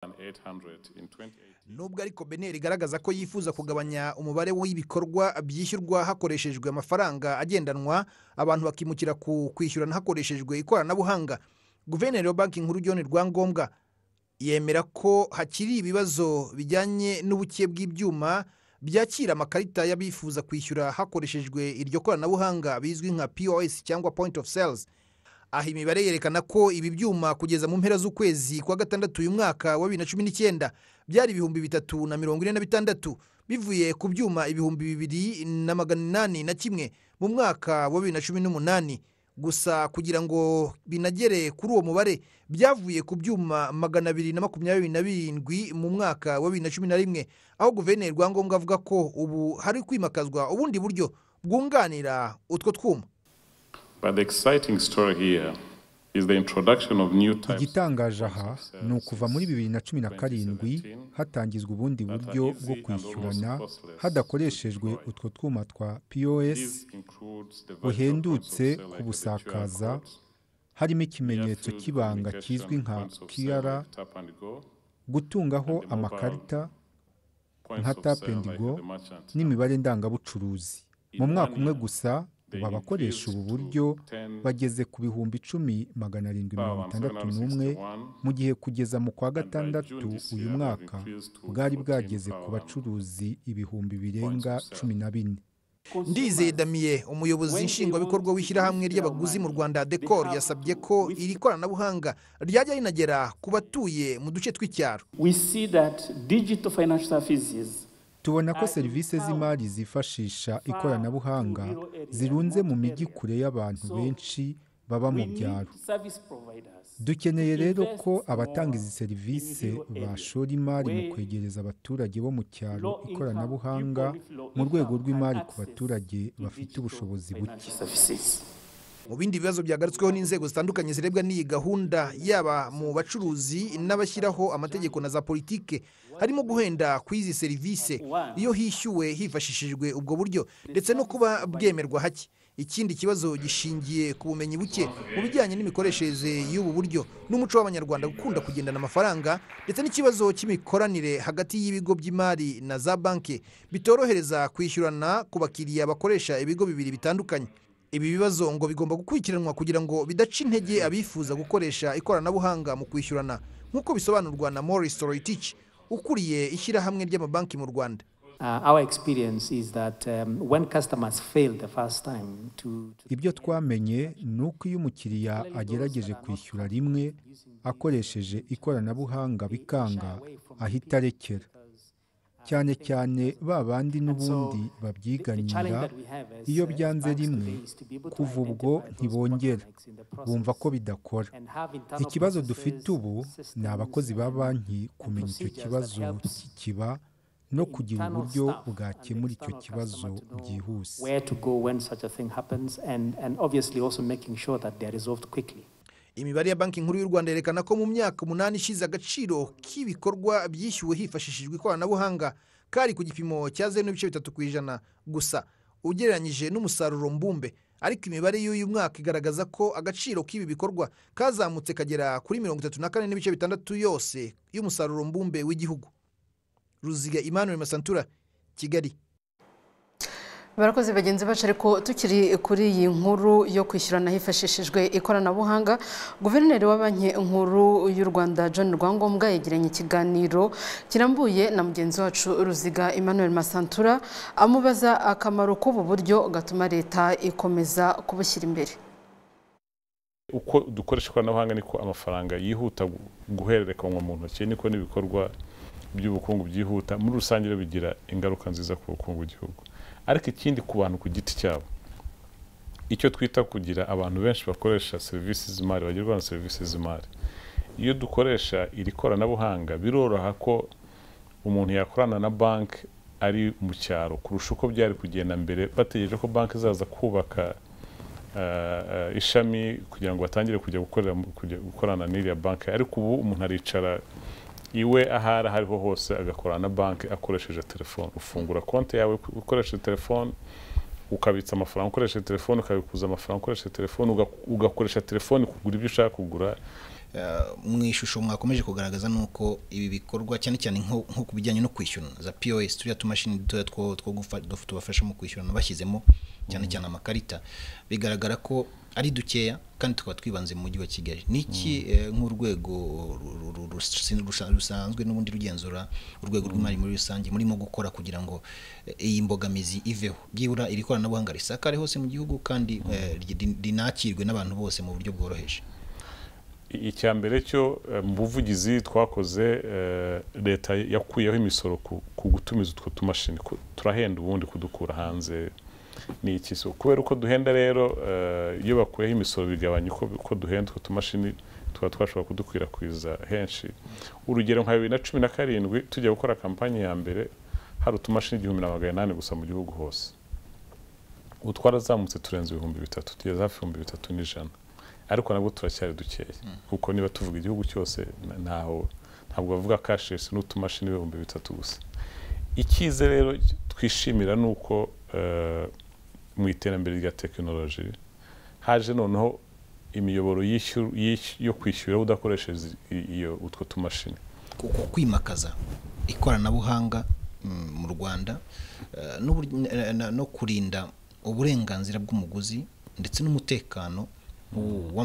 than 800 in 2018. nubwo ariko beneri igaragaza ko yifuza kugabanya umubare w'ibikorwa byishyurwa hakoreshejwe amafaranga agendanwa abantu bakimukira ku kwishyurana hakoreshejwe ikoranabuhanga guverineri wa banki nkuru john rwangombwa yemera ko hakiri ibibazo bijyanye n'ubuke bw'ibyuma byakira amakarita y'abifuza kwishyura hakoreshejwe iryo koranabuhanga bizwi nka pos cyangwa point of sales aha imibare yerekana ko ibi byuma kugeza mu mpera z'ukwezi kwa gatandatu uyu mwaka wa bibiri na cumi n'icyenda byari ibihumbi bitatu na mirongo ine na bitandatu bivuye ku byuma ibihumbi bibiri na magana inani na kimwe mu mwaka wa bibiri na cumi n'umunani gusa kugira ngo binagere kuri uwo mubare byavuye ku byuma magana abiri na makumyabiri na birindwi mu mwaka wa bibiri na cumi na rimwe aho guverineri rwangombwa avuga ko ubu hari kwimakazwa ubundi buryo bwunganira utwo twuma But the exciting story here is the introduction of new types igitangaje aha ni ukuva muri bibiri na cumi na karindwi hatangizwa ubundi buryo bwo kwishyurana hadakoreshejwe utwo twuma twa pos This includes the virtual buhendutse point of sale kubusakaza like the QR codes, harimo ikimenyetso near-field k'ibanga communication, kizwi nka points of sale kiara like tap and go, gutungaho and the mobile amakarita points nka of tap sale and like go the merchant. n'imibare ndangabucuruzi mu mwaka umwe gusa ubu abakoresha ubu buryo bageze ku bihumbi icumi magana arindwi mirongo itandatu n'umwe mu gihe kugeza mu kwa gatandatu uyu mwaka bwari bwageze ku bacuruzi ibihumbi birenga cumi na bine ndizeye damiye umuyobozi nshingwabikorwa w'ishyirahamwe ry'abaguzi mu rwanda decor yasabye ko iri koranabuhanga ryajya rinagera ku batuye mu duce tw'icyaro we see that digital financial services tubona ko serivisi z'imari zifashisha ikoranabuhanga zirunze mu mijyi kure y'abantu benshi baba mu we need byaro service providers dukeneye to rero invest ko abatanga more izi serivisi in rural area bashora imari mu where kwegereza abaturage bo mu cyaro low income ikoranabuhanga people with low mu rwego income can rw'imari ku access baturage to bafite digital ubushobozi buke financial services. mu bindi bibazo byagarutsweho n'inzego zitandukanye zirebwa n'iyi gahunda yaba mu bacuruzi n'abashyiraho amategeko na za politike harimo guhenda ku izi serivisi iyo hishyuwe hifashishijwe ubwo buryo ndetse no kuba bwemerwa hake ikindi kibazo gishingiye ku bumenyi buke mu bijyanye n'imikoreshereze y'ubu buryo n'umuco w'abanyarwanda gukunda kugendana amafaranga ndetse n'ikibazo cy'imikoranire hagati y'ibigo by'imari na za banki bitorohereza kwishyurana ku bakiriya bakoresha ibigo bibiri bitandukanye ibi bibazo ngo bigomba gukurikiranwa kugira ngo bidaca intege abifuza gukoresha ikoranabuhanga mu kwishyurana nk'uko bisobanurwa na Maurice Toroitich ukuriye ishyirahamwe ry'amabanki mu Rwanda Uh, our experience is that um, when customers fail the first time to, to ibyo twamenye ni uko iyo umukiriya agerageje kwishyura rimwe akoresheje ikoranabuhanga bikanga ahita arekera cyane cyane ba bandi n'ubundi babyiganira iyo byanze rimwe kuva ubwo ntibongera bumva ko bidakora ikibazo dufite ubu ni abakozi ba banki kumenya icyo kibazo kikiba no kugira uburyo bwakemura icyo kibazo byihuse where to go when such a thing happens and, and obviously also making sure that they are resolved quickly imibare ya banki nkuru y'u Rwanda yerekana ko mu myaka umunani ishize agaciro k'ibikorwa byishyuwe hifashishijwe ikoranabuhanga kari ku gipimo cya zeru n'ibice bitatu ku ijana gusa ugereranyije n'umusaruro mbumbe ariko imibare y'uyu mwaka igaragaza ko agaciro k'ibi bikorwa kazamutse kagera kuri mirongo itatu na kane n'ibice bitandatu yose y'umusaruro mbumbe w'igihugu ruziga Emmanuel masantura kigali barakoze bagenzi bacu ariko tukiri kuri iyi nkuru yo kwishyurana hifashishijwe ikoranabuhanga guverineri wa banki nkuru y'u rwanda john rwangombwa yagiranye ikiganiro kirambuye na mugenzi wacu ruziga emmanuel masantura amubaza akamaro k'ubu buryo gatuma leta ikomeza kubushyira imbere uko dukoresha ikoranabuhanga niko amafaranga yihuta gu- guhererekanwa mu ntoki niko n'ibikorwa by'ubukungu byihuta muri rusange rero bigira ingaruka nziza ku bukungu bw'igihugu ariko ikindi ku bantu ku giti cyabo icyo twita kugira abantu benshi bakoresha serivisi z'imari bagerwaho na serivisi z'imari iyo dukoresha iri koranabuhanga biroroha ko umuntu yakorana na banki ari mu cyaro kurusha uko byari kugenda mbere bategereje ko banki zaza kubaka eh, ishami kugira ngo batangire kujya gukorera mu- kujya gukorana n'iriya banki ariko ubu umuntu aricara iwe ahari hariho hose agakorana na banki akoresheje telefone ufungura konti yawe ukoresheje telefone ukabitsa amafaranga ukoresheje telefone ukabikuza amafaranga ukoresheje telefone uga- ugakoresha telefone kugura ibyo ushaka kugura mu ishusho mwakomeje kugaragaza ni uko ibi bikorwa cyane cyane nko nko ku bijyanye no kwishyurana za pos turiya tumashini dutoya two tubafasha mu kwishyurana bashyizemo cyane cyane amakarita bigaragara ko ari dukeya kandi tukaba twibanze mu mujyi wa kigali n'iki nk'urwego rusanzwe n'ubundi rugenzura urwego rw'imari muri rusange murimo gukora kugira ngo iyi mbogamizi iveho byibura iri koranabuhanga risakare hose mu gihugu kandi rinakirwe n'abantu bose mu buryo bworoheje icya mbere cyo mu buvugizi twakoze leta yakuyeho imisoro ku gutumiza utwo tumashini turahenda ubundi kudukura hanze ni iki kubera uko duhenda rero iyo bakuyeho imisoro bigabanya uko duhenda utwo tumashini tuba twashobora kudukwirakwiza henshi urugero nka bibiri na cumi na karindwi tujya gukora kampani ya mbere hari utumashini igihumbi na magana inani gusa mu gihugu hose utwarazamutse turenze ibihumbi bitatu tugeze hafi ibihumbi bitatu n'ijana ariko nabwo turacyari dukeya kuko niba tuvuga igihugu cyose ntaho ntabwo bavuga kashesi n'utumashini ibihumbi bitatu gusa icyiza rero twishimira ni uko mu iterambere rya tekinoloji haje noneho imiyoboro yo kwishyura udakoresheje utwo tumashini kuko kwimakaza ikoranabuhanga mu rwanda no kurinda uburenganzira bw'umuguzi ndetse n'umutekano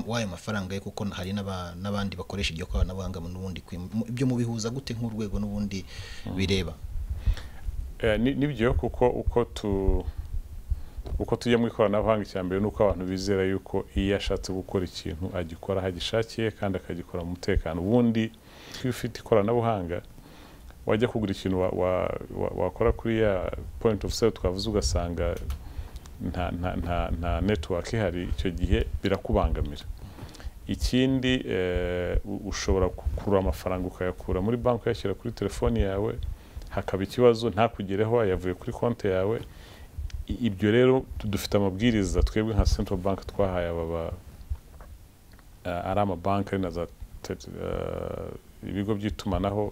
w'ayo mafaranga ye kuko hari n'abandi bakoresha iryo koranabuhanga n'ubundi ibyo mubihuza gute nk'urwego n'ubundi bireba nibyo kuko uko tujya mu ikoranabuhanga icya mbere ni uko abantu bizera yuko iyo ashatse gukora ikintu agikora aho agishakiye kandi akagikora mu mutekano ubundi iyo ufite ikoranabuhanga wajya kugura ikintu wakora kuri ya point of sale twavuze ugasanga nta netiwaka ihari icyo gihe birakubangamira ikindi ushobora gukurura amafaranga ukayakura muri banki uyashyira kuri telefoni yawe hakaba ikibazo ntakugereho yavuye kuri konti yawe ibyo rero dufite amabwiriza twebwe nka central bank twahaye aba ari amabanki ari na za ibigo by'itumanaho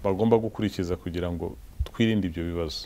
bagomba gukurikiza kugira ngo twirinde ibyo bibazo